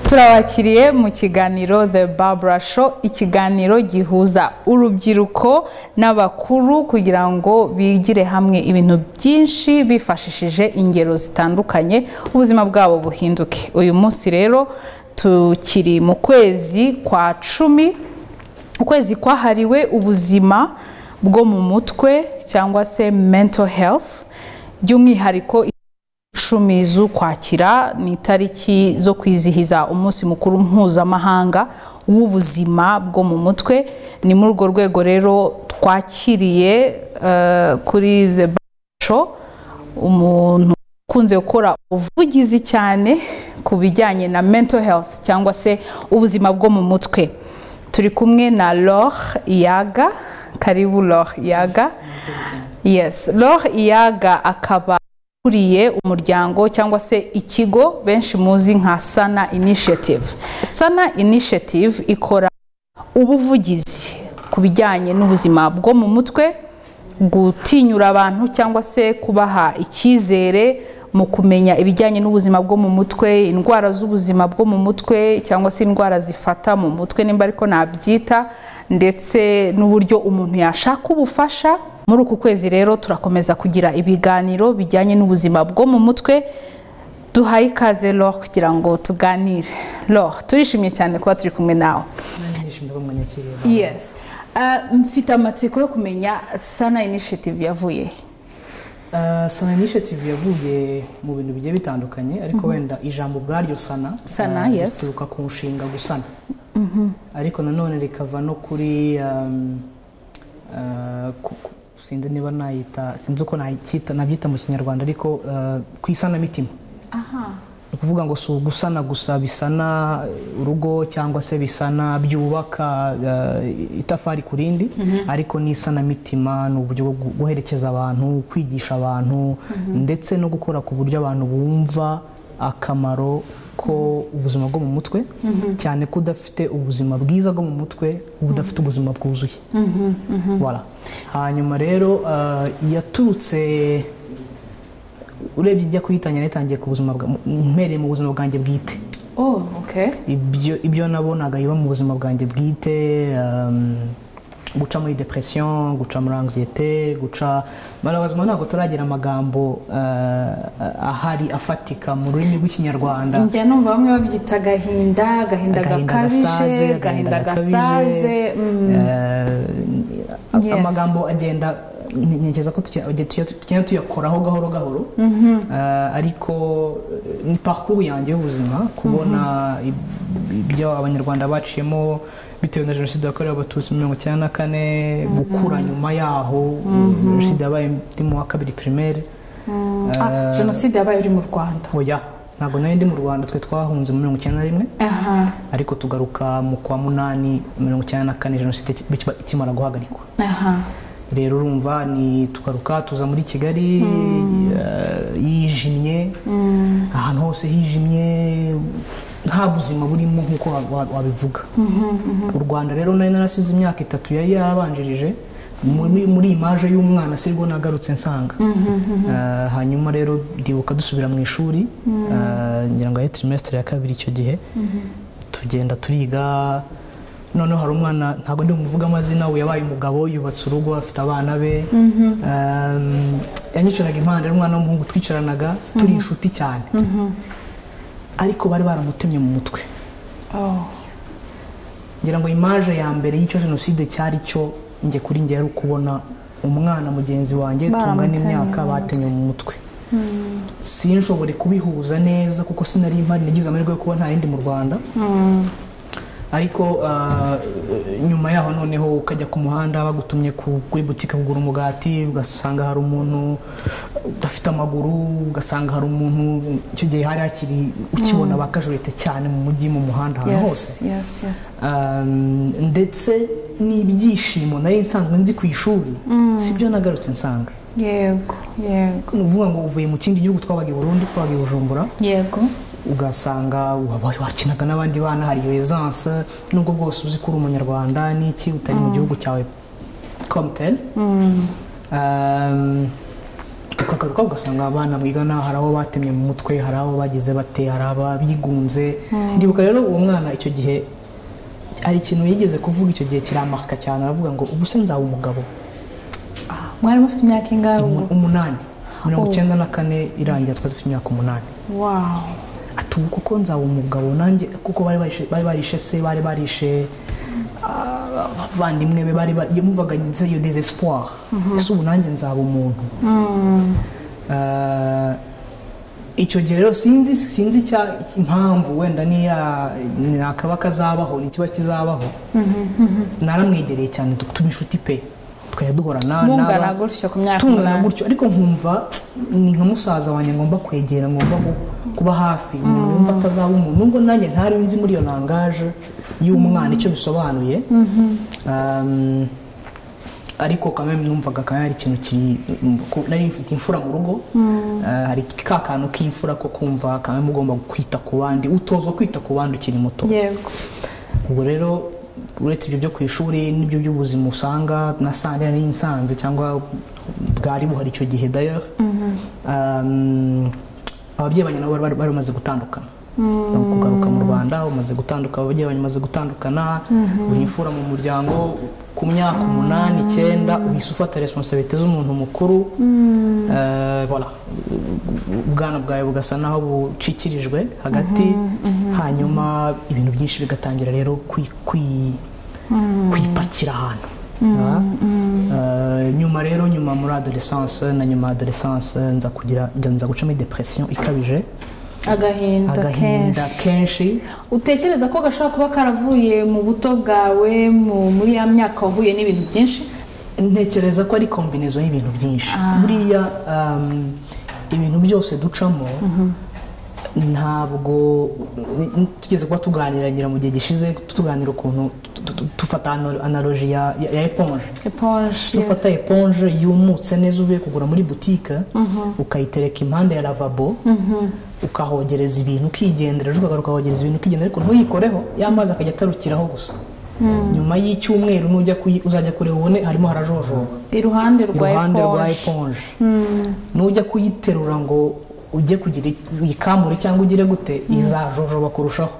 turabakiriye mu kiganiro the barbara show ikiganiro gihuza urubyiruko n'abakuru kugira ngo bigire hamwe ibintu byinshi bifashishije ingero zitandukanye ubuzima bwabo buhinduke uyu munsi rero tukiri mu kwezi kwa cumi ukwezi kwahariwe ubuzima bwo mu mutwe cyangwa se mental health by'umwihariko icumi z'ukwakira ni itariki zo kwizihiza umunsi mukuru mpuzamahanga w'ubuzima bwo mu mutwe ni muri urwo rwego rero twakiriye kuri the show umuntu ukunze gukora ubuvugizi cyane ku bijyanye na mental health cyangwa se ubuzima bwo mu mutwe turi kumwe na Laure Iyaga karibu Laure Iyaga yes Laure Iyaga akaba ukuriye umuryango cyangwa se ikigo benshi muzi nka sana initiative sana initiative ikora ubuvugizi ku bijyanye n'ubuzima bwo mu mutwe gutinyura abantu cyangwa se kubaha icyizere mu kumenya ibijyanye n'ubuzima bwo mu mutwe indwara z'ubuzima bwo mu mutwe cyangwa se indwara zifata mu mutwe nimba ariko nabyita ndetse n'uburyo umuntu yashaka ubufasha muri uku kwezi rero turakomeza kugira ibiganiro bijyanye n'ubuzima bwo mu mutwe duhaye ikaze Laure kugira ngo tuganire Laure turishimye cyane kuba turi kumwe nawe yes mfite amatsiko yo kumenya sana initiative yavuye sana initiative yavuye mu bintu bigiye bitandukanye ariko wenda ijambo ubwaryo sana Sana, yes. rituruka ku nshinga gusana ariko nanone rikava no kuri um, uh, ku- ku- sinzi niba nayita sinzi uko nacyita nabyita mu kinyarwanda ariko uh, ku isanamitima ni ukuvuga ngo si ugusana gusa bisana urugo cyangwa se bisana byubaka uh, itafari ku rindi ariko n'isanamitima ni uburyo bwo gu- guherekeza abantu kwigisha abantu ndetse no gukora ku buryo abantu bumva akamaro ko ubuzima bwo mu mutwe cyane ko udafite ubuzima bwiza bwo mu mutwe uba udafite ubuzima bwuzuye Voilà. hanyuma rero uh, yaturutse urebye ijya kuyitanya yatangiye ku buzima bwa mpereye mu buzima bwanjye bwite oh okay ibyo ibyo nabonaga biba mu buzima bwanjye bwite um, guca muri depression guca muri anxiety guca barabazima ntabwo turagira amagambo uh, ahari afatika mu rurimi rw'ikinyarwanda njya numva bamwe babyita agahinda agahinda gakabije agahinda gasaze mm, Eh, Yes. amagambo agenda ni- ntekereza ko tuki- tuki- tuki- tugenda tuyakoraho gahoro gahoro Eh, ariko eh, ni parcours yanjye y'ubuzima kubona ib- ibyo abanyarwanda baciyemo bitewe na jenoside yakorewe abatutsi mirongo icyenda na kane gukura nyuma yaho jenoside yabaye ndi mu wa kabiri primaire ah, jenoside yabaye uri mu rwanda oya ntabwo nari ndi mu rwanda twe twahunze mu mirongo icyenda na rimwe aha ariko tugaruka mu kwa munani mirongo icyenda na kane jenoside iki- bikiba- ikimara guhagarikwa aha rero urumva ni tugaruka tuza muri kigali eh, yijimye ahantu hose hijimye nta buzima burimo nk'uko wa- wa- wabivuga u rwanda rero nari narasize imyaka itatu yari yarabanjirije muri muri imaje y'umwana sirwo nagarutse nsanga Eh, hanyuma rero ndibuka dusubira mu ishuri eh, ngira ngo ari trimestre ya kabiri icyo gihe tugenda turiga noneho hari umwana ntabwo ndi bumuvuge amazina we yabaye umugabo yubatse urugo afite abana be Um, yanyicaraga impande ari umwana w'umuhungu twicaranaga turi inshuti cyane ariko bari baramutemye mu mutwe oh ngira ngo imaje ya mbere y'icyo jenoside cyari cyo njye kuri njye yari ukubona umwana mugenzi wanjye tungana Baramutemye imyaka mu batemye mu mutwe sinshobore kubihuza neza kuko sinari impari nagize amahirwe yo kuba nta yindi mu rwanda ariko ah, nyuma yaho noneho ukajya ku muhanda bagutumye ku- kuri butike kugura umugati ugasanga hari umuntu udafite amaguru ugasanga hari umuntu icyo gihe hari hakiri ukibona ba kajurete cyane mu mujyi mu muhanda ahantu hose yes yes yes Um, ndetse n'ibyishimo nari nsanzwe nzi ku ishuri si byo nagarutse nsanga yego yego ni ukuvuga ngo uvuye mu kindi gihugu twabaga i burundi twabaga i bujumbura yego ugasanga waba wakinaga n'abandi bana hari resanse nubwo bwose uzi ko uri umunyarwanda n'iki utari mu gihugu cyawe komuteri ukagaruka ugasanga abana mwigana hari abo batemye mu mutwe hari abo bagize bate hari ababigunze ndibuka rero uwo mwana icyo gihe hari ikintu yigeze kuvuga icyo gihe kiramarika cyane aravuga ngo ubuse nzaba umugabo mwari mufite imyaka ingahe ubwo Umu- umunani mirongo icyenda na kane irangira twari dufite imyaka umunani wawu ati ubu kuko nzaba umugabo nanjye kuko bari barishe- bari barishe se bari barishe ah, abavandimwe be bari ba- yumvaga ndetse iyo desespoir ese ubu nanjye nzaba umuntu Ah, icyo gihe rero sinzi sinzi icya- impamvu wenda niya ni akaba kazabaho ni ikiba kizabaho naramwegereye cyane tu- tuba inshuti pe tukajya duhorana mungana naba- gutyo ku myaka tungana umunani gutyo ariko nkumva ni nka musaza wanjye ngomba kwegera ngomba gu- kuba hafi umuntu wumva atazaba umuntu nubwo nanjye ntari nzi muri iyo langaje y'umwana icyo bisobanuye Um, ariko kamwe numvaga kamwe hari ikintu ki ko- nari mfite imfura mu rugo Ah, hari ka kantu k'imfura ko kumva kamwe mugomba kwita ku bandi utozwa kwita ku bandi ukiri muto yego ubwo rero uretse ibyo byo ku ishuri n'ibyo by'ubuzima usanga nasanga nari nsanze cyangwa bwari buhari icyo gihe d'ailleurs Um, ababyeyi banjye nabo bari- bari bari bamaze gutandukana Bari kugaruka mu rwanda bamaze gutandukana ababyeyi banjye bamaze gutandukana uyu imfura mu muryango ku myaka umunani icyenda uhise ufata responsabilite z'umuntu mukuru Eh, voilà ubwana bwawe bugasa naho bucikirijwe hagati hanyuma ibintu byinshi bigatangira rero kwi- kwi- kwipakira ahantu Ah. Eh, nyuma rero nyuma muri adolescence na nyuma ya adolescence nza kugira nza- nza gucamo depression ikabije agahinda agahinda kenshi kenshi utekereza ko gashobora kuba karavuye mu buto bwawe mu- muri ya myaka wahuye n'ibintu byinshi ntekereza ko ari kombinezo y'ibintu byinshi buriya um, ibintu byose ducamo ntabwo tugeze kuba tuganira ngira mu gihe gishize tuganira ukuntu tu- tu- tu- dufata ano- analoji ya ya- ya eponge eponge dufata eponge yumutse neza uvuye kugura muri butike ukayitereka impande ya lavabo ukahogereza ibintu ukigendera ejo ukagaruka ukahogereza ibintu ukigendera ariko ntuyikoreho ya mazi akajya atarukiraho gusa nyuma y'icyumweru nujya kuyi- uzajya kureba ubone harimo harajojoba iruhande rwa iruhande rwa eponge eponge nujya kuyiterura ngo ujye kugira ikamure cyangwa ugire gute izajojoba kurushaho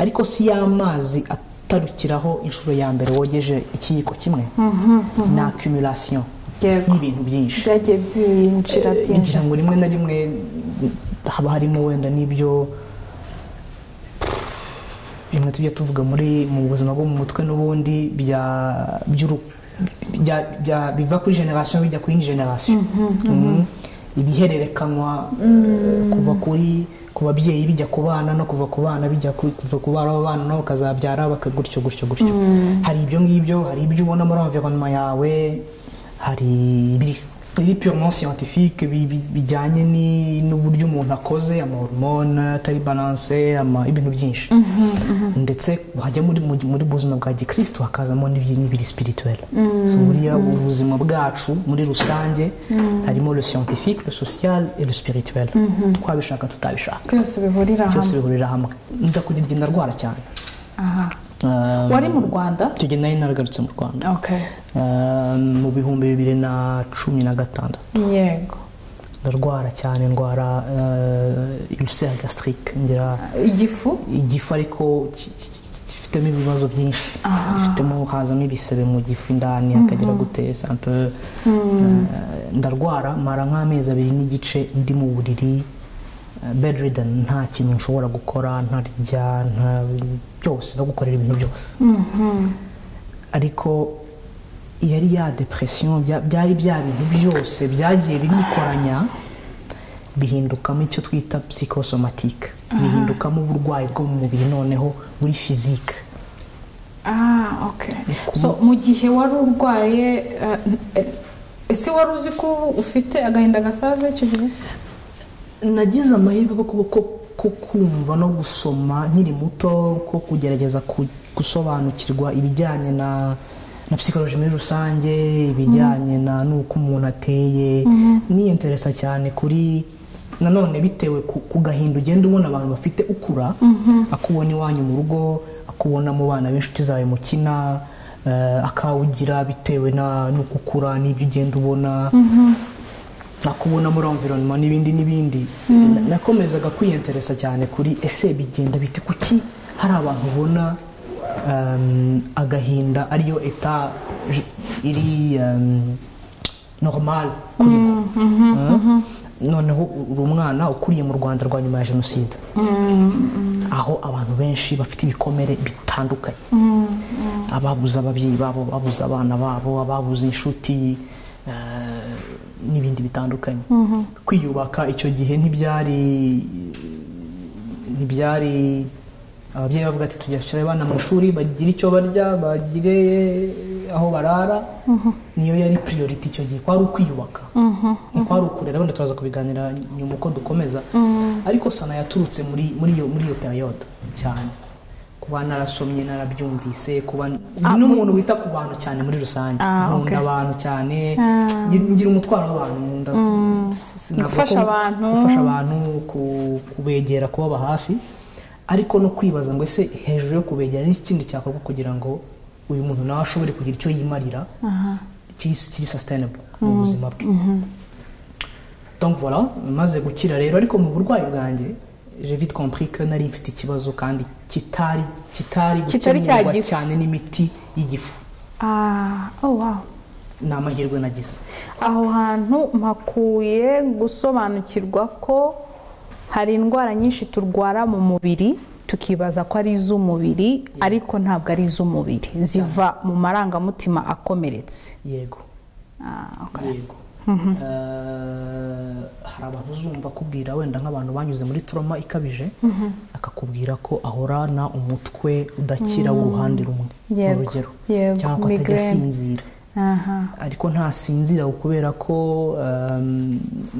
ariko si y'amazi atarukiraho inshuro ya mbere wogeje ikiyiko kimwe ni accumulation Yego. y'ibintu byinshi byagiye byinjira byinshi ngira ngo rimwe na rimwe haba harimo wenda n'ibyo bimwe tujya tuvuga muri mu buzima bwo mu mutwe n'ubundi bya by'uru- bya- bya- biva kuri generasiyo bijya ku yindi generasiyo Mhm. ibihererekanywa eh, kuva kuri ku babyeyi bijya ku bana no kuva ku bana bijya ku- kuva ku bana bana no bakazabyara baka- gutyo gutyo gutyo hari ibyo ngibyo hari ibyo ubona muri environnement yawe hari ibiri biri purement scientifique bi- bi- bijyanye ni- n'uburyo umuntu akoze amahormone atari balance ama- ibintu byinshi ndetse hajya muri mu muri buzima bwa gikristo hakazamo n'ibyi- n'ibiri spirituel so buriya ubuzima bwacu muri rusange harimo le scientifique le social et le spirituel twabishaka tutabishaka byose bihurira byose hamwe bihurira hamwe nza kugira igenda ndwara cyane aha Um, wari mu rwanda icyo gihe nari naragarutse mu rwanda okay Um, mu bihumbi bibiri na cumi na gatandatu yego ndarwara cyane ndwara uh, ulcer gastrique ngira igifu igifu ariko ki- ki- ki- gifitemo ibibazo byinshi gifitemo hazamo ibisebe mu gifu indani akagira gute c'est un peu, eh, ndarwara mara nk'amezi abiri n'igice ndi mu buriri eh, bedridden nta kintu nshobora gukora ntarya nta byose bagukorera ibintu byose ariko yari ya depression bya- byari bya bintu byose byagiye birikoranya bihindukamo icyo twita psychosomatique bihindukamo uburwayi bwo mu mubiri noneho muri physique ah okay so mu gihe wari urwaye eh, eh, ese wari uzi ko ufite agahinda gasaze icyo gihe nagize amahirwe ko kuba ko, ko kumva no gusoma nkiri muto ko kugerageza ku- gusobanukirwa ibijyanye na na psychologie muri rusange ibijyanye na n'uko umuntu ateye niyenteresa cyane kuri nanone bitewe ku, ku gahinda ugenda ubona abantu bafite ukura akubona iwanyu mu rugo akubona mu bana b'inshuti zawe mukina eh, akawugira bitewe na n'uko ukura n'ibyo ugenda ubona nakubona muri environment n'ibindi n'ibindi nakomezaga kwiyenteresa cyane kuri ese bigenda biti kuki hari abantu ubona um, agahinda ariyo eta j- iri um, normal kuri bo Mm. noneho uri umwana ukuriye mu rwanda rwa nyuma ya jenoside aho abantu benshi bafite ibikomere bitandukanye ababuze ababyeyi babo babuze abana babo ababuze inshuti eh, n'ibindi bitandukanye kwiyubaka icyo gihe ntibyari ntibyari ababyeyi bavuga ati tujyashira abana amashuri bagire icyo barya bagire aho barara niyo yari priority icyo gihe kwari ukwiyubaka kwari ukurera wenda turaza kubiganira nyuma uko dukomeza ariko sana yaturutse muri muri iyo muri iyo periode cyane kuba narasomye narabyumvise kuba Ah, ni n'umuntu wita ku bantu cyane muri rusange Ah, nkunda okay. abantu cyane Ah. ngira- ngira umutwaro w'abantu nkunda sinavuga Gufasha ko- abantu. gufasha abantu ku- kubegera kubaba hafi ariko no kwibaza ngo ese hejuru yo kubegera n'ikindi cyakorwa kugira ngo uyu muntu nawe ashobore kugira icyo yimarira kiri kiri sustainable mu buzima bwe donc voilà maze gukira rero ariko mu burwayi bwanjye j'ai vite compris ko nari mfite ikibazo kandi kitari kitari Kitari cya gukemurwa gifu. cyane n'imiti y'igifu Ah, oh wow. ni amahirwe nagize aho hantu mpakuye gusobanukirwa ko hari indwara nyinshi turwara mu mubiri tukibaza ko ari iz'umubiri ariko ntabwo ari iz'umubiri ziva mu marangamutima akomeretse yego Ah, okay. yego Eh, hari abantu uzumva akubwira wenda nk'abantu banyuze muri turoma ikabije akakubwira ko ahorana umutwe udakira w'uruhande rumwe ni Yego, urugero yego, cyangwa ko atajya migraine. asinzira aha ariko ntasinzira kubera ko ehm,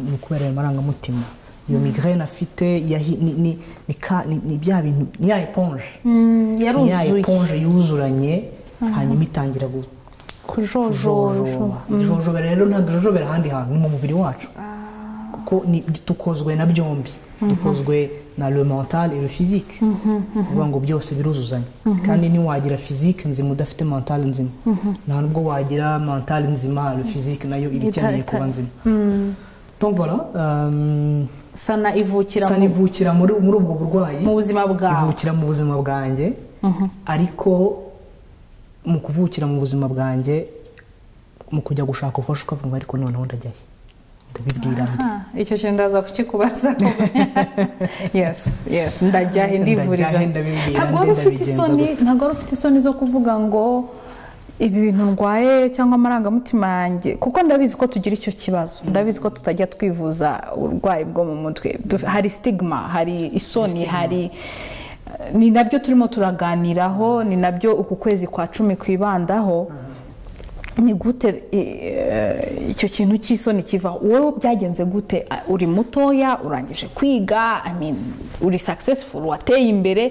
ni ukubera ayo marangamutima iyo migraine afite yahi- ni- ni- ni ka- ni- ni bya bintu ni ya eponge Mm, ni ya yaruzuye eponge yuzuranye hanyuma itangira gu- kujojojo kujojoba ijojobera rero ntabwo ijojobera ahandi hantu ni mu mubiri wacu kuko ni- dukozwe na byombi dukozwe na le mental et le physique kuvuga ngo byose biruzuzanya kandi ntiwagira physique nzima udafite mental nzima nta nubwo wagira mental nzima le physique nayo iba ikeneye Ita- ita- kuba nzima donc voilà euh, sana ivukira sa mu- nivukira muri muri ubwo burwayi mu buzima bwawe ivukira mu buzima bwanjye ariko mu kuvukira mu buzima bwanjye mu kujya gushaka ubufasha ukavuga ariko noneho ndajya he ndabibwira nde Ah, icyo kintu ndaza kukikubaza yes yes ndajya he ndivuriza Ndajya he, ndabibwira, ntabwo wari nde, ufite ndabigenza isoni gute? ntabwo wari ufite isoni zo kuvuga ngo ibi bintu ndwaye cyangwa amarangamutima yanjye kuko ndabizi ko tugira icyo kibazo ndabizi ko tutajya twivuza uburwayi bwo mu mutwe Du- hari sitigima hari isoni hari ni nabyo turimo turaganiraho ni nabyo uku kwezi kwa cumi kwibandaho ni gute eh, icyo kintu cy'isoni kiva wowe byagenze gute Ah, uri mutoya urangije kwiga I mean, uri successful wateye imbere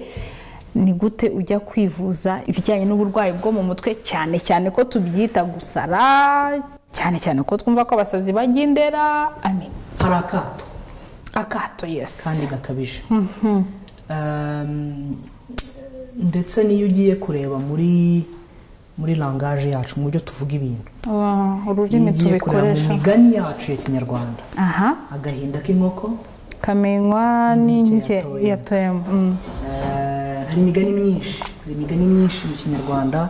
ni gute ujya kwivuza ibijyanye n'uburwayi bwo mu mutwe cyane cyane ko tubyita gusara cyane cyane ko twumva ko abasazi bajya indera I mean, hari akato akato yes kandi gakabije Um, ndetse n'iyo ugiye kureba muri muri langaje yacu mu buryo tuvuga ibintu Ah, iyo ururimi ugiye kureba mu tubikoresha migani yacu ya kinyarwanda aha agahinda k'inkoko kamenywa N'inkike n'inke yatoyemo. yatoyemo Mm. Eh, hari imigani myinshi hari imigani myinshi mu kinyarwanda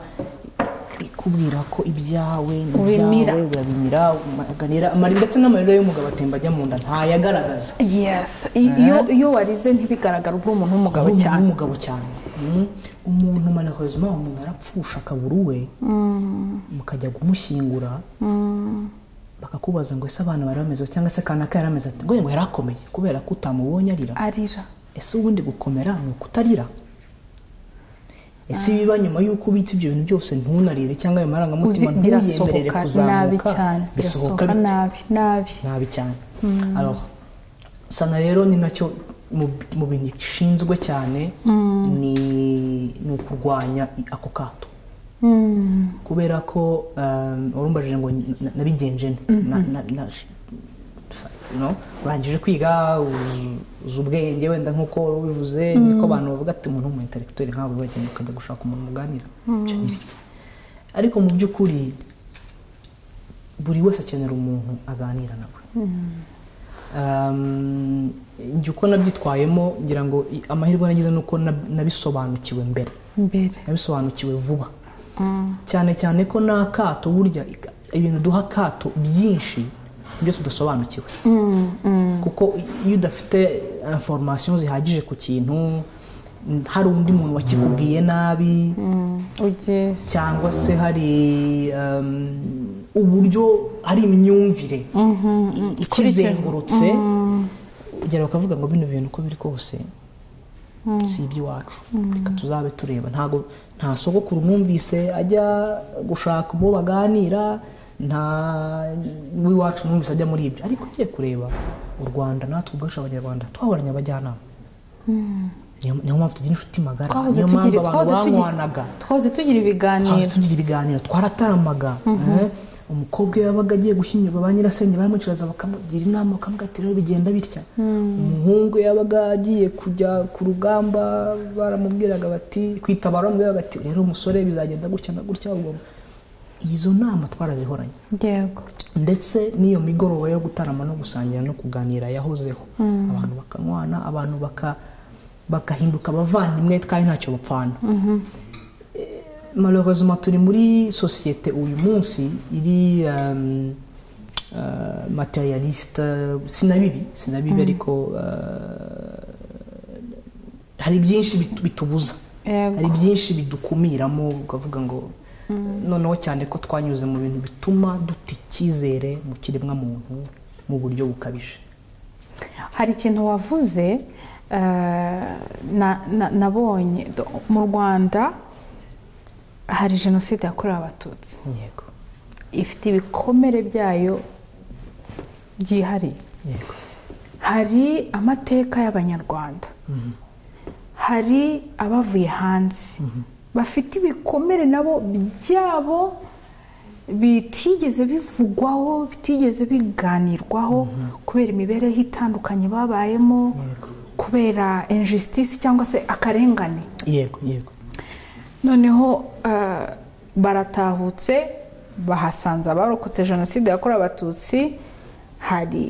ikubwira ko ibyawe ni Ubimira. ibyawe urabimira umaganira amara ndetse n'amarira y'umugabo atemba ajya mu nda ntayagaragaza yes I- iyo iyo warize ntibigaragara ubwo umuntu w'umugabo Umuntu cyane w'umugabo cyane Mm. umuntu malheureusement umuntu arapfusha akabura uwe mukajya kumushyingura bakakubaza ngo ese abana bari bameze bate?" cyangwa se kanaka yari ameze ati ngo yari akomeye kubera ko utamubonye arira arira ese ubundi gukomera ni ukutarira ese ibiba nyuma y'uko ubitse ibyo bintu byose ntunarire cyangwa ayo uzi marangamutima ntuyemerere birasohoka nabi kuzamuka cyane bisohoka birasohoka bite nabi nabi nabi cyane Alors, sana rero ni nacyo mu mu bintu gishinzwe cyane ni ni ukurwanya i- ako kato Mm. kubera ko um, warumbajije ngo na- nabigenje nte Na- na- na- sa- you know, urangije kwiga uzi- uzi ubwenge wenda nk'uko wari ubivuze niko abantu bavuga ati umuntu w'umu intellectuel nkawe wagenda ukajya gushaka umuntu muganira Ibyo ni bike. ariko mu by'ukuri buri wese akenera umuntu aganira nawe Um, njye uko nabyitwayemo ngira ngo i- amahirwe nagize ni uko nab- nabisobanukiwe mbere mbere nabisobanukiwe vuba cyane cyane ko n'akato burya ika- ibintu duha akato byinshi nibyo tudasobanukiwe kuko iyo udafite information zihagije ku kintu mm, hari undi muntu wakikubwiye nabi ugiye cyangwa se hari um, uburyo hari imyumvire ikizengurutse ugera bakavuga ngo bino bintu uko biri kose si iby'iwacu reka tuzabe tureba ntago nta sogokuru numvise ajya gushaka uwo baganira nta w'iwacu numvise ajya muri ibyo ariko ugiye kureba u rwanda natwe ubwacu abanyarwanda twahoranye abajyanama niyo niyo mpamvu tugira inshuti magara twahoze niyo mpamvu tugira abantu twahoze banywanaga tugira twahoze tugira twahoze ibiganiro tugira ibiganiro twarataramaga eh, umukobwa iyo yabaga agiye gushyingirwa ba nyirasenge baramwicaraza bakamugira inama bakamubwira ati rero bigenda bitya umuhungu iyo yabaga agiye kujya ku rugamba baramubwiraga bati kwitabara baramubwiraga bati rero umusore bizagenda gutya na gutya ubwo izo nama twarazihoranye yego ndetse n'iyo migoroba yo gutarama no gusangira no kuganira yahozeho abantu bakanywana abantu baka- bagahinduka abavandimwe kandi ntacyo bapfana malheureusement turi muri sosiyete uyu munsi iri um, uh, materialiste sinabibi sinabibi ariko uh, hari byinshi bitu- bitubuza Yego. hari byinshi bidukumiramo ukavuga ngo noneho cyane ko twanyuze mu bintu bituma duta icyizere mu kiremwamuntu mu buryo bukabije hari ikintu wavuze eh, na- na- nabonye Do- mu rwanda hari jenoside yakorewe abatutsi yego ifite ibikomere byayo byihariye yego hari amateka y'abanyarwanda hari abavuye hanze bafite ibikomere nabo byabo bitigeze bivugwaho bitigeze biganirwaho kubera imibereho itandukanye babayemo Yego. kubera injisitisi cyangwa se akarengane yego yego noneho eh, baratahutse bahasanze abarokotse jenoside yakorewe abatutsi hari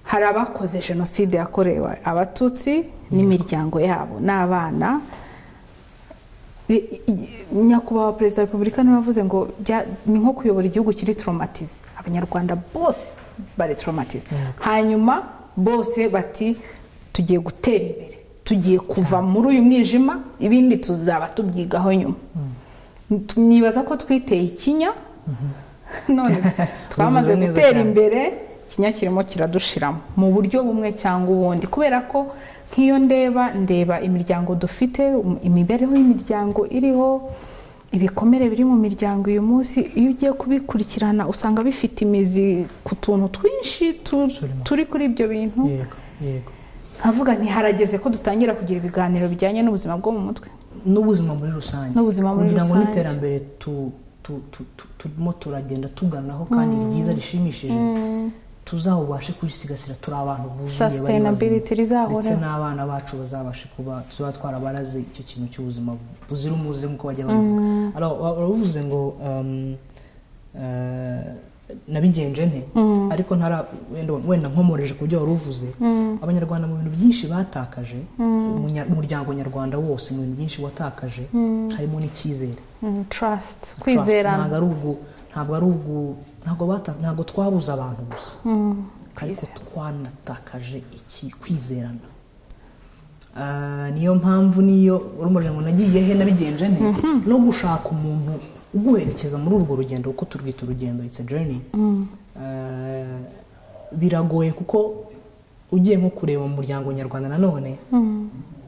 hari abakoze jenoside yakorewe abatutsi n'imiryango yabo n'abana I- i- nyakubahwa perezida wa repubulika niwe wavuze ngo bya- ni nko kuyobora igihugu kiri toromatize abanyarwanda bose bari toromatize hanyuma bose bati tugiye gutera imbere tugiye kuva muri uyu mwijima ibindi tuzaba tubyigaho nyuma Tu- nibaza ko twiteye ikinya none twamaze neza gutera cyane. imbere ikinya kirimo kiradushiramo mu buryo bumwe cyangwa ubundi kubera ko nk'iyo ndeba ndeba imiryango dufite um- imibereho y'imiryango iriho ibikomere biri mu miryango uyu munsi iyo ugiye kubikurikirana usanga bifite imizi ku tuntu twinshi tu- Absolument. turi kuri ibyo bintu yego yego nkavuga nti harageze ko dutangira kugira ibiganiro bijyanye n'ubuzima bwo mu mutwe n'ubuzima muri rusange N'ubuzima muri kugira ngo rusange. n'iterambere tu- tu- tu- tu- turimo turagenda tuganaho kandi ryiza rishimishije tuzawubashe kurisigasira turi abantu buzuye bari bazima. Sustainability rizahoraho. ndetse n'abana bacu bazabashe kuba tuzaba twarabaraze icyo kintu cy'ubuzima buzira umuze nk'uko bajya babivuga Alors, wa- waravuze ngo um, eh, nabigenje nte ariko ntara wenda- wenda nkomoreje ku byo wari uvuze abanyarwanda mu bintu byinshi batakaje umunya- umuryango nyarwanda wose mu bintu byinshi watakaje harimo n'icyizere Mm, trust Trust, kwizerana ntabwo ari ubwo ntabwo ari ubwo ntabwo bata- ntabwo twabuze abantu gusa ariko kwizera. twanatakaje iki kwizerana Ah, niyo mpamvu niyo urumurije ngo nagiye he nabigenje nte no gushaka umuntu uguherekeza muri urwo rugendo kuko turwita urugendo it's a journey Ah, biragoye kuko ugiye nko kureba mu muryango nyarwanda nanone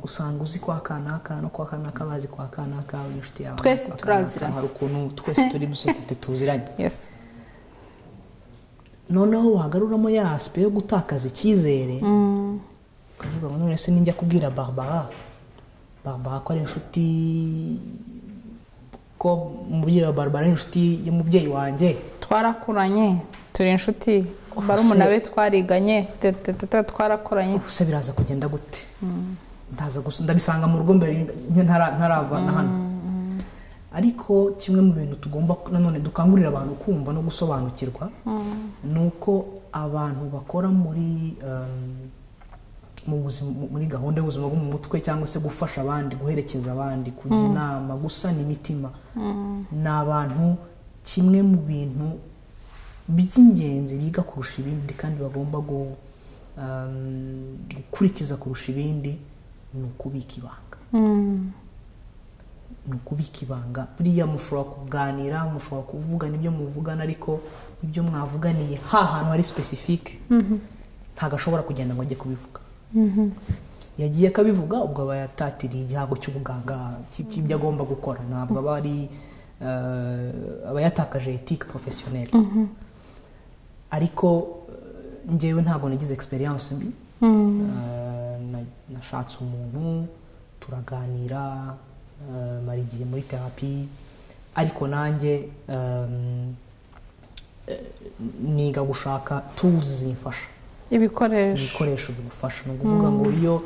usanga uzi kwa kanaka no kwa kanaka bazi kwa kanaka inshuti yawe Twese kwa kanaka, turaziranye. hari ukuntu twese turi muri sosiyete tuziranye Yes. noneho wagaruramo ya asipe yo gutakaza icyizere ukavuga ngo none se nijya kubwira barbara barbara ko ari inshuti ko umubyeyi wa barbara ari inshuti y'umubyeyi wanjye twarakuranye turi inshuti Ubuse- barumuna be twariganye te- te- te- te- twarakuranye gusa biraza kugenda gute ndaza gusa ndabisanga mu rugo mbere ntara- ntarava na hano ariko kimwe mu bintu tugomba nanone dukangurira abantu kumva no gusobanukirwa ni uko abantu bakora muri um, mu buzima muri gahunda y'ubuzima bwo mu mutwe cyangwa se gufasha abandi guherekeza abandi kujya inama gusana imitima ni abantu kimwe mu bintu by'ingenzi biga kurusha ibindi kandi bagomba gu- um, gukurikiza kurusha ibindi ni ukubika ibanga ni ukubika ibanga buriya mushobora kuganira mushobora kuvugana ibyo muvugana ariko ibyo mwavuganiye ha hantu hari specific ntabwo ashobora kugenda ngo ajye kubivuga yagiye akabivuga ubwo aba yatatiriye igihango cy'ubuganga cy- cy'ibyo agomba gukora ntabwo aba ari eh, aba yatakaje etike porofesiyoneri ariko eh, njyewe ntabwo nagize experience mbi Eh, na- nashatse umuntu turaganira eh, mara igihe muri terapi ariko nanjye ehm, eh, niga gushaka tools zimfasha ibikoresho ibikoresho bigufasha ni ukuvuga ngo iyo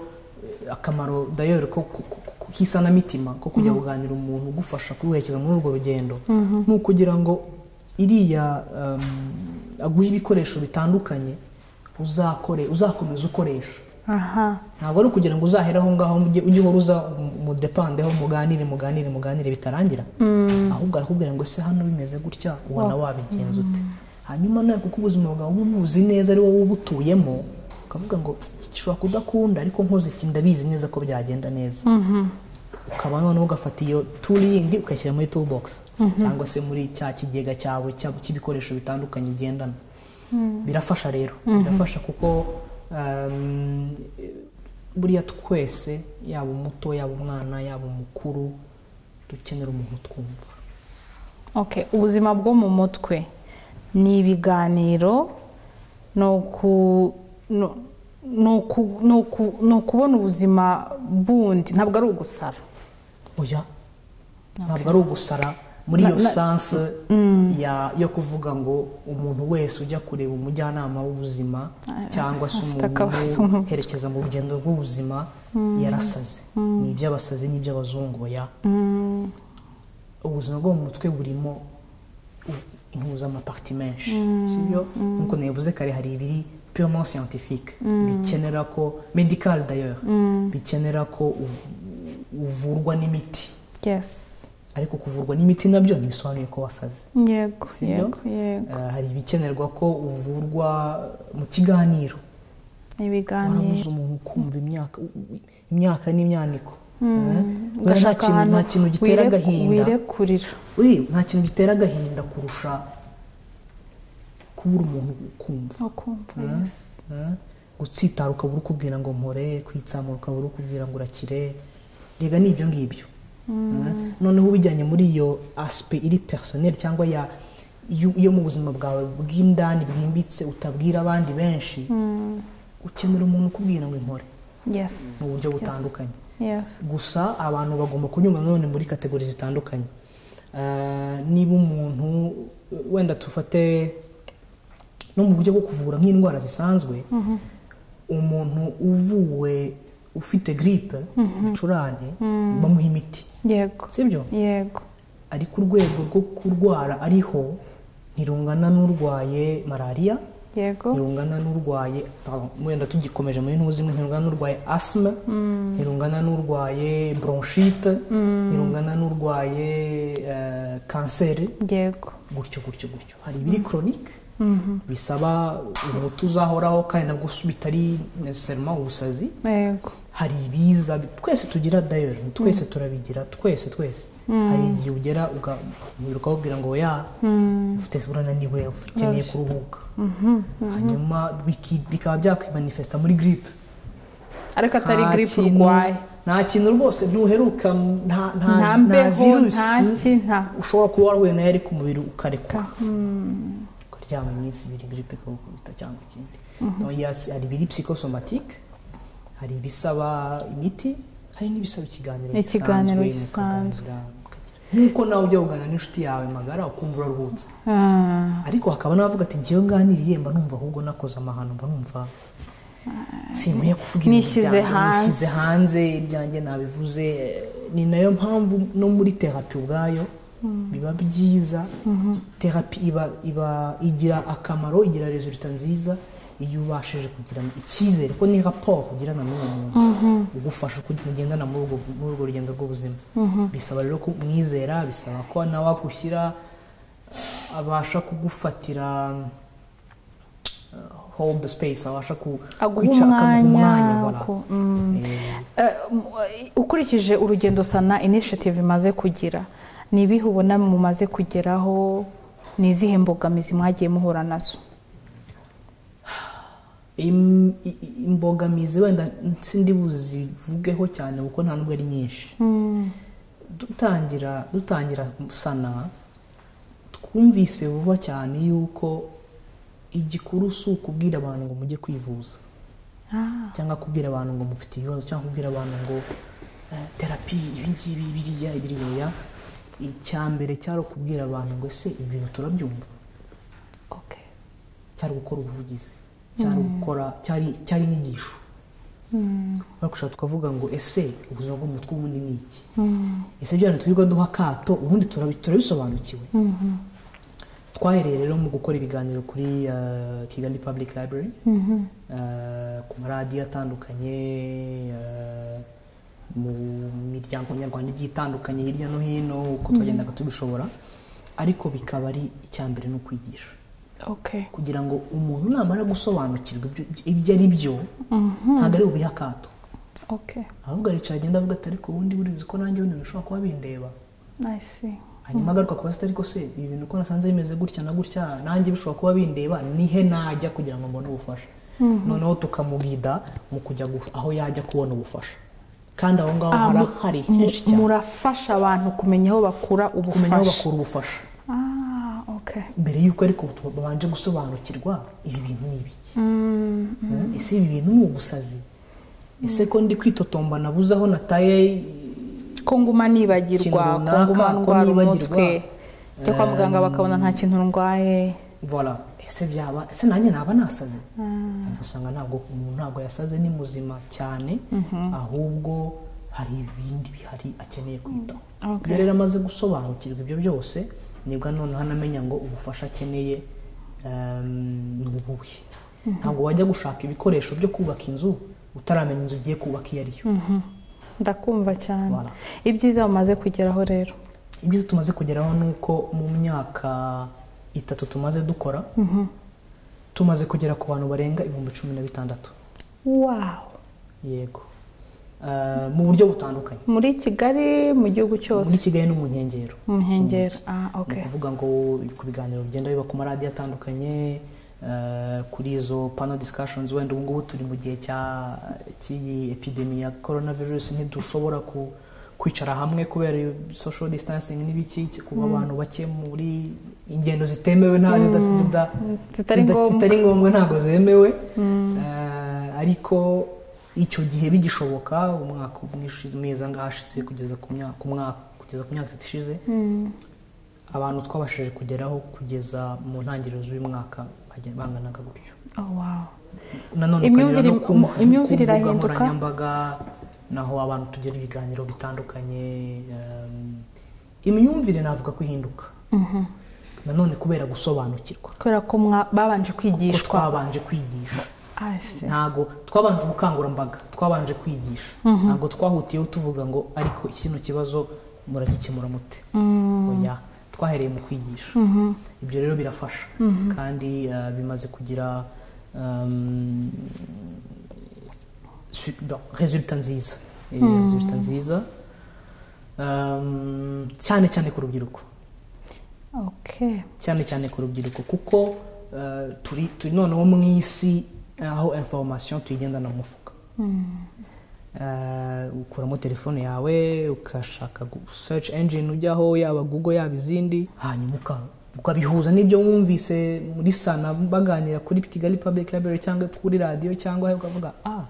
eh, akamaro dayori ko ku- ku- ku- k'isanamitima ko kujya kuganira umuntu ugufasha kuguherekeza muri urwo rugendo ni ukugira ngo iriya um, aguhe ibikoresho bitandukanye uzakore uzakomeza ukoresha aha ntabwo ari ukugira ngo uzahera aho ngaho ujye ujye uhora uza mu- mu depandeho muganire muganire muganire bitarangira ahubwo arakubwira ngo ese hano bimeze gutya ubona wabigenza ute hanyuma nawe kuko ubuzima bwawe uba ubuzi neza ari wowe ubutuyemo ukavuga ngo "Iki gishobora kudakunda ariko nkoze iki ndabizi neza ko byagenda neza ukaba noneho ugafata iyo turi yindi ukayishyira muri toolbox cyangwa se muri cya kigega cyawe cyabo cy'ibikoresho bitandukanye ugendana birafasha rero birafasha kuko um, buriya twese yaba umuto yaba umwana yaba umukuru dukenera umuntu twumva Okay, ubuzima bwo mu mutwe ni ibiganiro ni uku- ni- ni uku- ni uku- ni ukubona ubuzima bundi ntabwo ari ugusara oya ntabwo ari ugusara muri Na- iyo na- sanse ya- yo kuvuga ngo umuntu wese ujya kureba umujyanama w'ubuzima cyangwa se afite akabazo mu umuntu uherekeza mu rugendo rw'ubuzima yarasaze ni iby'abasazi n'iby'abazungu oya ubuzima bwo mu mutwe burimo impuzamapakiti menshi sibyo nk'uko nabivuze kare hari ibiri purement scientifique bikenera ko medical d'ailleurs bikenera ko uv- uvurwa n'imiti yes ariko kuvurwa n'imiti nabyo ntibisobanuye ko wasaze yego Si byo? yego yego Eh, hari ibikenerwa ko uvurwa mu kiganiro ni ibiganiro warabuze umuntu ukumva imyaka u- u- imyaka n'imyaniko Eh, oya, nta ugashaka kintu- ahantu nta kintu gitera wireku- agahinda wirekurira Oye, nta kintu gitera agahinda kurusha kubura umuntu ukumva ukumva yes. Eh, gutsitara ukabura ukubwira ngo mpore kwitsamura ukabura ukubwira ngo urakire rega ni ibyo ngibyo Eh, noneho ubijyanye muri iyo asipe iri personel cyangwa ya yo yo mu buzima bwawe bw'indani bwimbitse utabwira abandi benshi ukenera umuntu ukubwira ngo impore yes mu buryo yes, butandukanye yes gusa abantu bagomba kunyura nanone muri kategori zitandukanye Eh, niba umuntu wenda tufate no mu buryo bwo kuvura nk'indwara zisanzwe umuntu uvuwe ufite giripe ibicurane bamuha imiti yego sibyo yego ariko urwego rwo kurwara ariho ntirungana n'urwaye malariya yego ntirungana n'urwaye pardon, wenda tugikomeje muri ntuzi zimwe ntirungana n'urwaye asima ntirungana n'urwaye bronchite ntirungana n'urwaye eh, kanseri yego gutyo gutyo gutyo hari ibiri koronike bisaba umuti uzahoraho kandi nabwo bitari necessarily ubusazi yego hari ibiza twese tugira dayori twese turabigira twese twese hari igihe ugera uga- ukababwira ngo ya ufite urananiwe ukeneye kuruhuka hanyuma biki- bikaba byakwimanifesta muri giripe ariko atari Nta giripe kintu- urwaye nta kintu rwose ntuheruka nta nta nta nta mbeho nta virusi ki nta ushobora kuba warahuye nayo ariko umubiri ukarekura Ka- mm, ukaryama iminsi ibiri giripe ikagukubita cyangwa ikindi Oya, si- hari ibiri psikosomatike hari ibisaba imiti hari n'ibisaba ikiganiro Ikiganiro gisanzwe, gisanzwe. mukaganira, mukagira- nk'uko nawe ujya kuganira n'inshuti yawe magara ukumva uraruhutse ah, ariko hakaba n'abavuga ati ngewe nganiriye mba numva ahubwo nakoze amahano mba numva sinkwiye kuvuga Nishyize hanze. nishyize hanze ibyanjye nabivuze ni nayo mpamvu no muri terapi ubwayo biba byiza terapi iba iba igira akamaro igira resulta nziza iyo ubashije kugirana icyizere ko ni raporo ugirana n'uwo muntu ugufasha uko mugendana muri ubwo muri urwo rugendo rw'ubuzima bisaba rero kumwizera bisaba ko nawe agushyira abasha kugufatira uh, hold the space abasha ku aguha kwicara, akaguha umwanya voilà. ku- mm. Eh, Eh, m- ukurikije urugendo sana initiative imaze kugira ni ibihe ubona mumaze kugeraho ni izihe mbogamizi mwagiye muhura nazo im- i- i- imbogamizi wenda sindi buzivugeho cyane kuko nta nubwo ari nyinshi dutangira dutangira sana twumvise vuba cyane yuko igikuru si ukubwira abantu ngo mujye kwivuza Ah, cyangwa kubwira abantu ngo mufite ibibazo cyangwa kubwira abantu ngo eh, terapi ibi ngibi biriya biriya icya mbere cyari ukubwira abantu ngo ese ibi bintu turabyumva okay. cyari gukora ubuvugizi cyari gukora cyari cyari inyigisho bagushaka tukavuga ngo ese ubuzima bwo mu mutwe ubundi ni iki ese bya bintu turirwa duha akato ubundi turabi- turabisobanukiwe twahereye rero mu gukora ibiganiro kuri eh, kigali public library eh, ku maradiyo atandukanye eh, mu miryango nyarwanda igiye itandukanye hirya no hino uko twagendaga tubishobora ariko bikaba ari icya mbere ni ukwigisha Okay. kugira ngo umuntu namara gusobanukirwa ibyo- ibyo ari byo ntabwo ari ubiha akato Okay. ahubwo aricara agenda avuga ati ariko ubundi burizi ko nanjye bundi bishobora kuba bindeba I see. hanyuma agaruka kubaza ati ariko se ibi bintu ko nasanze bimeze gutya na gutya nanjye bishobora kuba bindeba nihe najya kugira ngo mbone ubufasha noneho tukamugida mu kujya gu- aho yajya kubona ubufasha kandi aho ngaho Ah, hara- mu- hari mu- henshi cyane murafasha abantu kumenya aho bakura kumenya aho ubufasha bakura ubufasha Ah, okay. mbere y'uko ariko babanje gusobanukirwa ibi bintu ni ibiki Eh, ese ibi bintu ni ubusazi ese ko ndi kwitotomba nabuze aho nataye ko nguma nibagirwa Ikintu ko nguma runaka, ko ndwara nibagirwa. umutwe njya kwa muganga bakabona nta kintu ndwaye vola ese byaba ese nanjye naba nasaze ariko usanga ntabwo umuntu ntabwo yasaze ni muzima cyane ahubwo hari ibindi bihari akeneye kwitaho Okay. iyo rero amaze gusobanukirwa ibyo byose nibwo noneho anamenya ngo ubufasha akeneye ehm, ni ubuhe ntabwo wajya gushaka ibikoresho byo kubaka inzu utaramenya inzu ugiye kubaka iyo ariyo Mhm. ndakumva cyane Voilà. ibyiza mumaze kugeraho rero ibyiza tumaze kugeraho ni uko mu myaka itatu tumaze dukora tumaze kugera ku bantu barenga ibihumbi cumi na bitandatu wawu yego Eh, mu buryo butandukanye muri kigali mu gihugu cyose muri kigali no mu nkengero mu nkengero ah, ni okay. ukuvuga ngo ku biganiro bigenda biba ku maradiyo atandukanye eh, kuri izo pano discussions wenda ubu ngubu turi mu gihe cya- cy'iyi epidemi ya coronavirus ntidushobora ku- kwicara hamwe kubera social distancing n'ibiki kuba abantu bake muri ingendo zitemewe nta zida- zida- zitari zida- ngombwa. zitari ngombwa ntabwo zemewe Eh, ariko icyo gihe bigishoboka umwaka umwe ushi- umwezi angahe hashize kugeza ku myaka ku mwaka- kugeza ku myaka itatu ishize abantu twabashije kugeraho kugeza mu ntangiriro z'uyu mwaka bajya- banganaga gutyo Oh, wow. nanone Imyumvire- ukareba no ku- mu- ku imyumvire mbuga irahinduka? nkoranyambaga naho abantu tugira ibiganiro bitandukanye em, imyumvire navuga ko ihinduka nanone kubera gusobanukirwa kubera ko mwa- babanje ko kwigishwa twabanje kwigisha I see. ntabwo twabanje ubukangurambaga twabanje kwigisha ntabwo twahutiyeho tuvuga ngo ariko kino kibazo muragikemura mute Oya, twahereye mu kwigisha ibyo rero birafasha kandi eh, bimaze kugira em, su- bon, resulta nziza Eh, resulta nziza Em, cyane cyane ku rubyiruko Okay. cyane cyane ku rubyiruko kuko eh, turi turi noneho mu isi aho information tuyigendana mu mufuka Eh, ukuramo telefone yawe ukashaka gu- search engine ujyaho yaba google yaba izindi hanyuma uka- ukabihuza n'ibyo wumvise muri sana baganira kuri kigali public library cyangwa kuri radiyo cyangwa ukavuga ah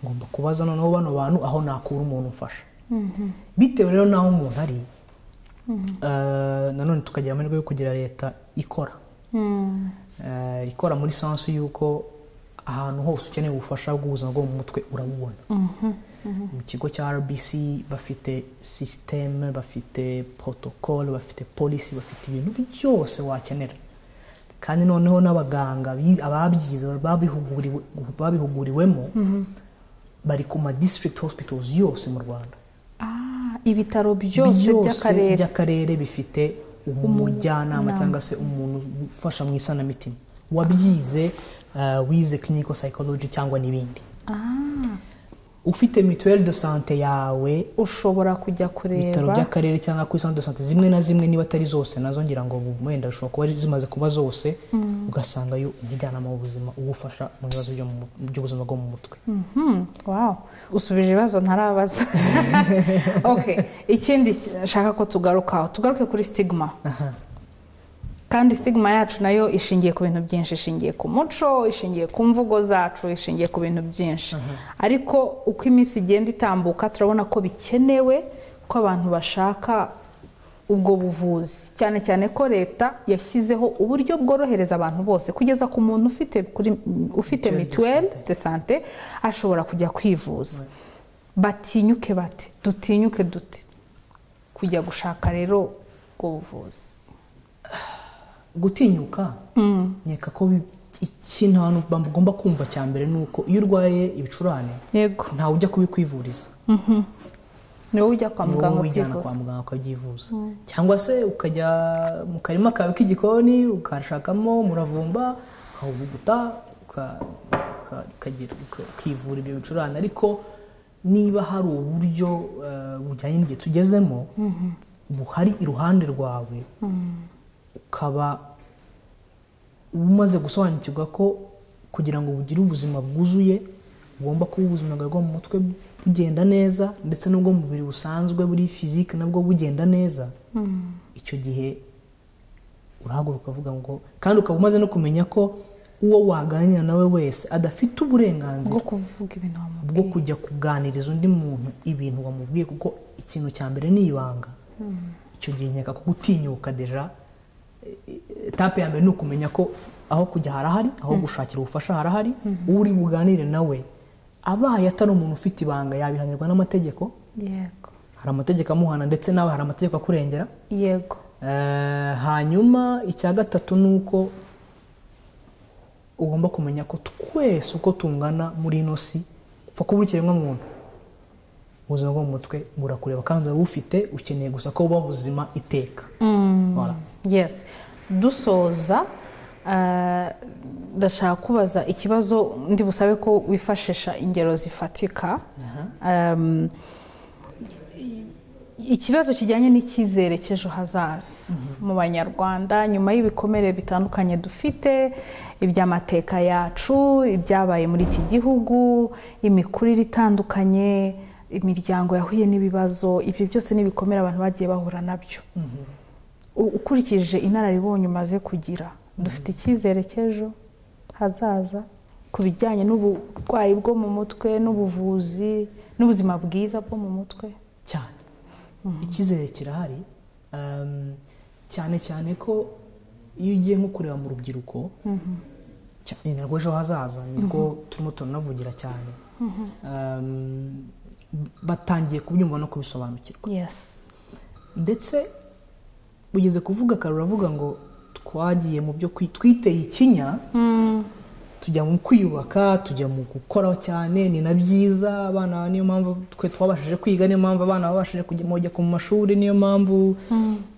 ngomba kubaza noneho bano bantu aho nakura umuntu umfasha bitewe rero n'aho umuntu ari eh, nanone tukagira amahirwe yo kugira leta ikora Mm. Eh, ikora muri sansu y'uko ahantu hose ukeneye ubufasha bw'ubuzima bwo mu mutwe urabubona mu kigo cya rbc bafite sisiteme bafite porotokole bafite polisi bafite ibintu byose wakenera kandi noneho n'abaganga bi- ababyize babihuguriwe- babihuguriwemo bari ku ma district hospitals yose mu rwanda Ah, ibitaro byose by'akarere by'akarere bifite umujyanama cyangwa se umuntu ufasha mu isanamitima wabyize eh, wize clinical psychology cyangwa n'ibindi Ah, ufite mituelle de sante yawe ushobora kujya ibitaro kureba by'akarere cyangwa kuri centre de sante zimwe na zimwe niba atari zose nazo ngira ngo wenda zishobora kuba zimaze kuba zose ugasangayo umujyanama w'ubuzima ugufasha mu bibazo byo mu mu- by'ubuzima bwo mu mutwe Mhm, wow usubije ibibazo ntarabaza okay ikindi ki- nshaka ko tugarukaho tugaruke kuri stigma Aha. kandi stigma yacu nayo ishingiye ku bintu byinshi ishingiye ku muco ishingiye ku mvugo zacu ishingiye ku bintu byinshi ariko uko iminsi igenda itambuka turabona ko bikenewe ko abantu bashaka ubwo buvuzi cyane cyane ko leta yashyizeho uburyo bworohereza abantu bose kugeza ku muntu ufite kuri ufite Mutuelle de mituweli de sante ashobora kujya kwivuza batinyuke bate dutinyuke dute kujya gushaka rero ubwo buvuzi gutinyuka nkeka ko bi- ikintu abantu bagomba kumva cya mbere ni uko iyo urwaye ibicurane yego ntawe ujya kubikwivuriza ni wowe ujya kwa ni muganga wowe wijyana ubyifuza kwa muganga ukabyivuza cyangwa se ukajya mu karima kawe k'igikoni ukashakamo umuravumba ukawuvuguta uka- uka- ukagira- uka- ukivura ibyo bicurane ariko niba hari uburyo eh, bujyanye n'igihe tugezemo buhari iruhande rwawe ukaba umaze gusobanukirwa ko kugira ngo bugire ubuzima bwuzuye ugomba kuba ubuzima bwawe bwo mu mutwe bugenda neza ndetse n'ubwo mu mubiri busanzwe buri fizike nabwo bugenda neza icyo gihe urahaguruka ukavuga ngo kandi ukaba umaze no kumenya ko uwo waganira nawe wese adafite uburenganzira bwo kuvuga ibintu wamubwira bwo kujya kuganiriza undi muntu ibintu wamubwiye kuko ikintu cya mbere ni ibanga icyo gihe nkeka ko gutinyuka deja etape ya mbere ni ukumenya ko aho kujya harahari aho gushakira ubufasha harahari uri buganire nawe abaye atari umuntu ufite ibanga yabihanirwa n'amategeko yego hari amategeko amuhana ndetse nawe hari amategeko akurengera yego Eh, hanyuma icya gatatu ni uko ugomba kumenya ko twese uko tungana muri ino si upfa kuba uri ikiremwa muntu ubuzima bwo mu mutwe burakureba kandi urabufite ukeneye gusa ko buba buzima iteka Voilà. yes dusoza eh, ndashaka kubaza ikibazo ndi busabe ko wifashisha ingero zifatika Em, ikibazo kijyanye n'icyizere cy'ejo hazaza mu banyarwanda nyuma y'ibikomere bitandukanye dufite iby'amateka yacu ibyabaye muri iki gihugu imikurire itandukanye imiryango yahuye n'ibibazo ibyo byose ni ibikomere abantu bagiye bahura nabyo U- ukurikije inararibonye umaze kugira dufite icyizere cy'ejo hazaza ku bijyanye n'uburwayi bwo mu mutwe n'ubuvuzi n'ubuzima bwiza bwo mu mutwe cyane icyizere kirahari Um, cyane cyane ko iyo ugiye nko kureba mu rubyiruko cyane narwo ejo hazaza nibwo turimo turanavugira cyane Um, batangiye kubyumva no kubisobanukirwa yes ndetse ugeze kuvuga kare uravuga ngo twagiye mu byo kwi- twiteye ikinya tujya mu kwiyubaka tujya mu gukora cyane ni na byiza abana niyo mpamvu twe twabashije kwiga niyo mpamvu abana babashije kujya mu- bajya ku mashuri niyo mpamvu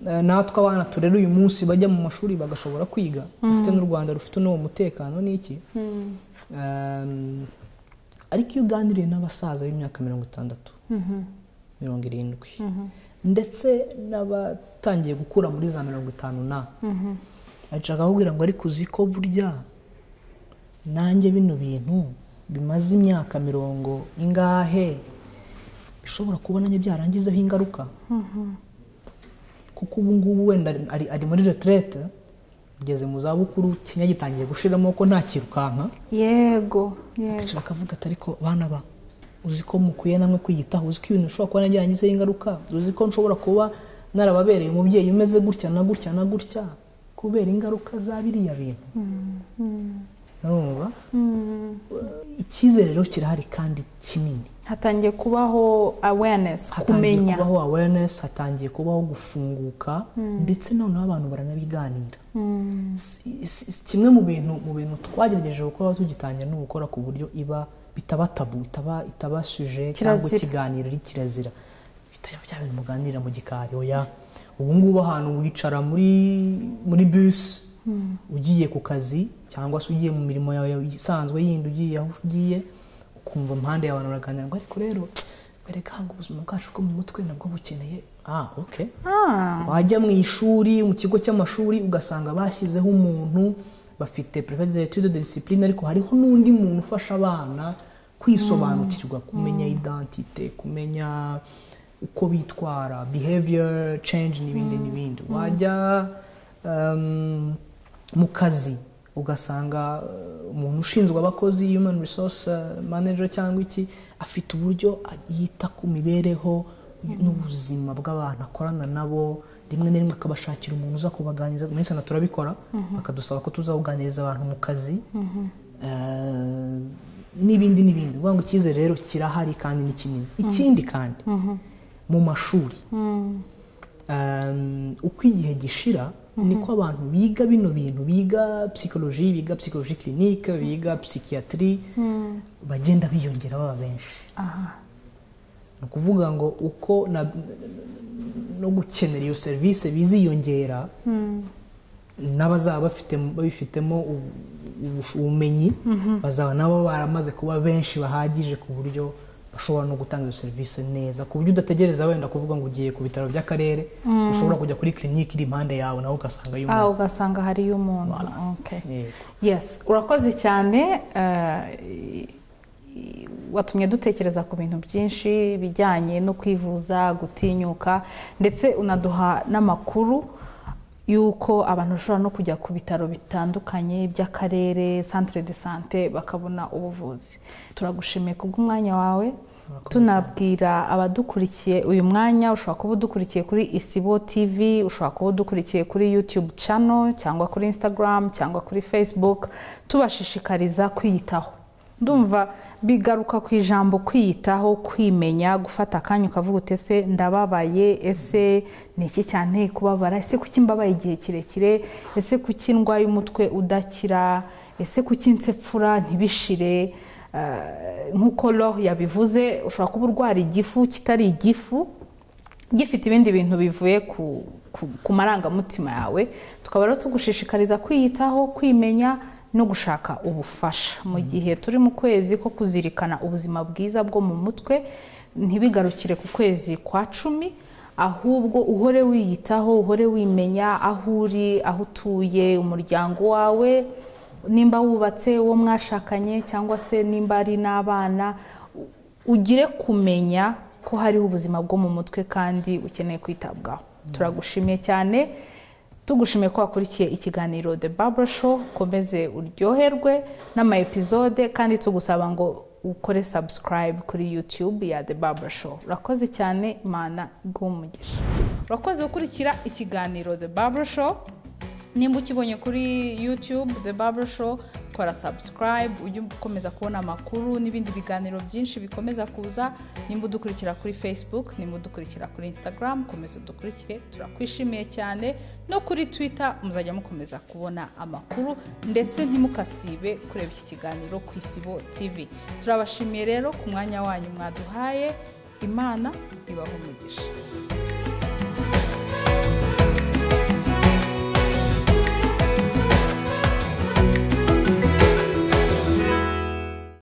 eh, natwe abana turera uyu munsi bajya mu mashuri bagashobora kwiga dufite n'u rwanda rufite n'uwo mutekano n'iki Ehm, ariko iyo uganiriye n'abasaza b'imyaka mirongo itandatu mirongo irindwi ndetse n'abatangiye gukura muri za mirongo itanu na ashaka kubwira ngo ariko uzi ko burya nanjye bino bintu bimaze imyaka mirongo ingahe bishobora kuba nanjye byarangizeho ingaruka kuko ubu ngubu wenda ari- ari, ari muri reterete ugeze mu zabukuru ikinya gitangiye gushiramo ko nta kirukanka yego yego ashaka akavuga ati ariko bana ba uzi ko mukwiye namwe kwiyitaho uzi ko ibintu bishobora kuba nagirangizeho ingaruka uzi ko nshobora kuba narababereye umubyeyi umeze gutya na gutya na gutya kubera ingaruka za biriya bintu urumva icyizere rero kirahari kandi kinini hatangiye kubaho awareness hatangiye kumenya kubaho awareness hatangiye kubaho gufunguka ndetse noneho abantu baranabiganira Si- si- si- kimwe mu bintu mu bintu twagerageje gukora tugitangira ni ugukora ku buryo iba bitaba tabu itaba itaba suje cyangwa Kirazira. ikiganiro ari kirazira bitaba bya bintu muganira mu gikari oya ubu ngubu ahantu wicara muri muri bisi ugiye ku kazi cyangwa se ugiye mu mirimo yawe isanzwe yindi ugiye aho ugiye ukumva impande yawe abantu baraganira ngo ariko rero bereka ngo ubuzima bwacu bwo mu mutwe nabwo bukeneye ah okay Ah, wajya mu ishuri mu kigo cy'amashuri ugasanga bashyizeho umuntu bafite private etude de discipline ariko hariho n'undi muntu ufasha abana kwisobanukirwa kumenya identite kumenya uko bitwara behavior change n'ibindi n'ibindi wajya um, mu kazi ugasanga uh, umuntu ushinzwe abakozi human resource uh, manager cyangwa iki afite uburyo yita ku mibereho n'ubuzima bw'abantu akorana nabo rimwe na rimwe akabashakira umuntu uza kubaganiriza muri sana turabikora bakadusaba ko tuzabuganiriza abantu mu kazi Eh, n'ibindi n'ibindi ni ukuvuga ngo icyizere rero kirahari kandi ni kinini ikindi kandi mu mashuri Um, uko igihe gishira niko abantu biga bino bintu biga psychologie biga psychologie clinique biga psychiatrie bagenda biyongera baba benshi ni ukuvuga ngo uko na- no gukenera iyo serivisi biziyongera n'abazaba bafite babifitemo ubu- ubu- ubumenyi bazaba nabo baramaze kuba benshi bahagije ku buryo bashobora no gutanga iyo serivisi neza ku buryo udategereza wenda kuvuga ngo ugiye ku bitaro by'akarere ushobora kujya kuri kirinike iri impande yawe nawe ugasanga iyo ah, umuntu ugasanga hariyo umuntu okay. Yego. yes urakoze cyane eh, i- i- watumye dutekereza ku bintu byinshi bijyanye no kwivuza gutinyuka ndetse unaduha n'amakuru y'uko abantu bashobora no kujya ku bitaro bitandukanye by'akarere centre de sante bakabona ubuvuzi turagushimiye kubw'umwanya wawe tunabwira abadukurikiye uyu mwanya ushobora kuba udukurikiye kuri isibo tv ushobora kuba udukurikiye kuri youtube channel cyangwa kuri instagram cyangwa kuri facebook tubashishikariza kwiyitaho ndumva bigaruka ku ijambo kwiyitaho kwimenya gufata akanya ukavuga uti ese ndababaye ese ni iki cyane kubabara ese kuki mbabaye igihe kirekire ese kuki ndwaye umutwe udakira ese kuki nsepfura ntibishire Eh, nk'uko roho yabivuze ushobora kuba urwara igifu kitari igifu gifite ibindi bintu bivuye ku, ku, ku marangamutima yawe tukaba rero tugushishikariza kwiyitaho kwimenya no gushaka ubufasha mu gihe turi mu kwezi ko kuzirikana ubuzima bwiza bwo mu mutwe ntibigarukire ku kwezi kwa cumi ahubwo uhore wiyitaho uhore wimenya aho uri aho utuye umuryango wawe nimba wubatse uwo mwashakanye cyangwa se nimba ari n'abana u- ugire kumenya ko hariho ubuzima bwo mu mutwe kandi ukeneye kwitabwaho turagushimiye cyane tugushimiye ko wakurikiye ikiganiro The Barbara Show komeze uryoherwe n'ama episode kandi tugusaba ngo ukore subscribe kuri YouTube ya The Barbara Show urakoze cyane imana iguhe umugisha urakoze gukurikira ikiganiro The Barbara Show nimba ukibonye kuri YouTube The Barbara Show kora subscribe ujye ukomeza kubona amakuru n'ibindi biganiro byinshi bikomeza kuza nimba udukurikira kuri Facebook nimba udukurikira kuri Instagram komeza udukurikire turakwishimiye cyane no kuri Twitter muzajya mukomeza kubona amakuru ndetse ntimukasibe kureba iki kiganiro ku Isibo TV turabashimiye rero ku mwanya wanyu mwaduhaye imana ibahe umugisha